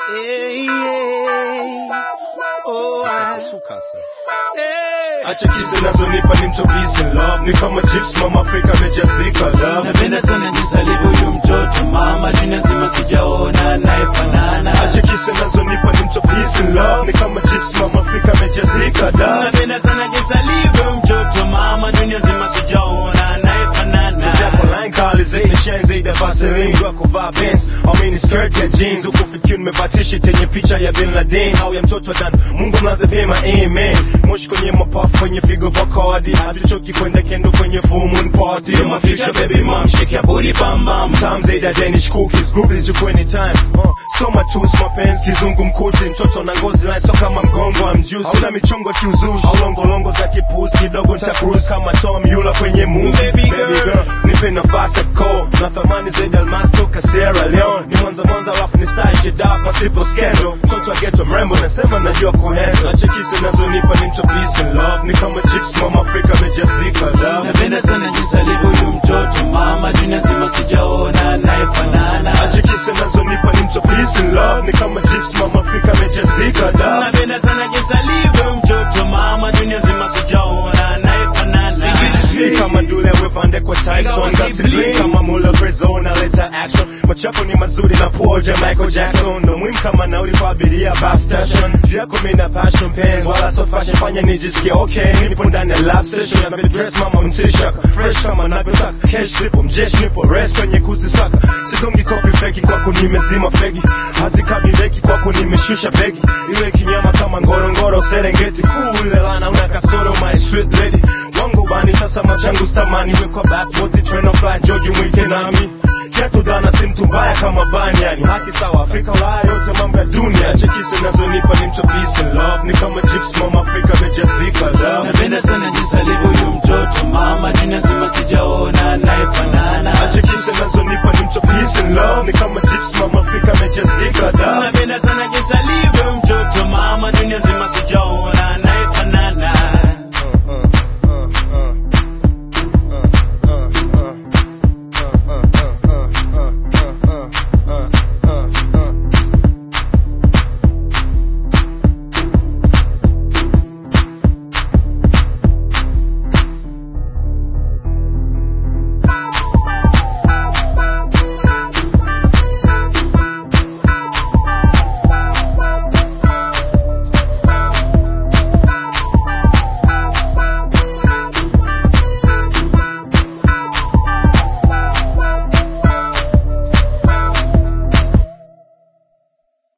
Hey, yeah. Oh, I, hey. Acha kisa nazonipa ni mtobisi love ni kama chips mama Afrika amejazika love napenda sana jinsi alivyo huyu mtoto mama dunia nzima sijaona anayefanana Acha kisa nazonipa ni mtobisi love ni kama chips mama Afrika amejazika love napenda sana jinsi alivyo huyu mtoto mama dunia nzima sijaona anayefanana Zako line kali zaidi shine zaidi ya Vaseline Kwa kuvaa Benz au mini skirt ya jeans Huku fikiri nimevaa t-shirt yenye picha ya Bin Laden Au ya mtoto wa Dan Mungu mlaze vyema amen Moshi kwenye mapafu kwenye figo Bacardi Hatuchoki kwenda kendo kwenye full moon party You're my future baby mom Shake your booty bam bam Time zaidi ya Danish cookies Groupies juku anytime uh, So matus mapenzi kizungu mkuti Mtoto na ngozi line so kama mgongo wa mjusi Hauna michongo ya kiuzushi Au longolongo za kipuzi Kidogo nita cruise kama Tom Yula kwenye movie Baby girl. nipe nafasi ya ko na thamani zaidi almasi toka Sierra Leone ni mwanza mwanza alafu ni style shida pasipo skendo mtoto wa ghetto mrembo nasema najua kuhandle acha kisa nazonipa ni mtobisi love ni kama chips mama Afrika amejazika love napenda sana jinsi alivyo huyu mtoto mama dunia nzima sijaona anayefanana acha kisa nazonipa ni mtobisi love ni kama chips mama Afrika amejazika love napenda sana jinsi alivyo huyu mtoto mama dunia nzima sijaona anayefanana Sijui kama Dule amepande kwa Tyson Gasibli kama Mula Prezo naleta action Machapo ni mazuri na poja Michael Jackson Ndo muhimu kama nauli kwa abiria bus station Juu yako mimi na passion pens Wala so fashion fanya nijisikie okay Nipo ndani ya lab session Na baby dress mama mtishaka Fresh kama navyotaka Cash lipo mjeshi nipo rest kwenye kuzisaka Sigongi copy feki kwako nimezima fegi Hazikabi beki kwako nimeshusha begi Iwe kinyama kama ngorongoro Serengeti Cool ile lana una kasoro my sweet lady wangu bani sasa machangu stamani wekwa basboti train of flight joji mwike nami kiatu dana si mtu mbaya kama bani yani haki sawa Afrika Ulaya yote mambo ya dunia chekisi nazonipa ni mchobisi love ni kama chips mama Afrika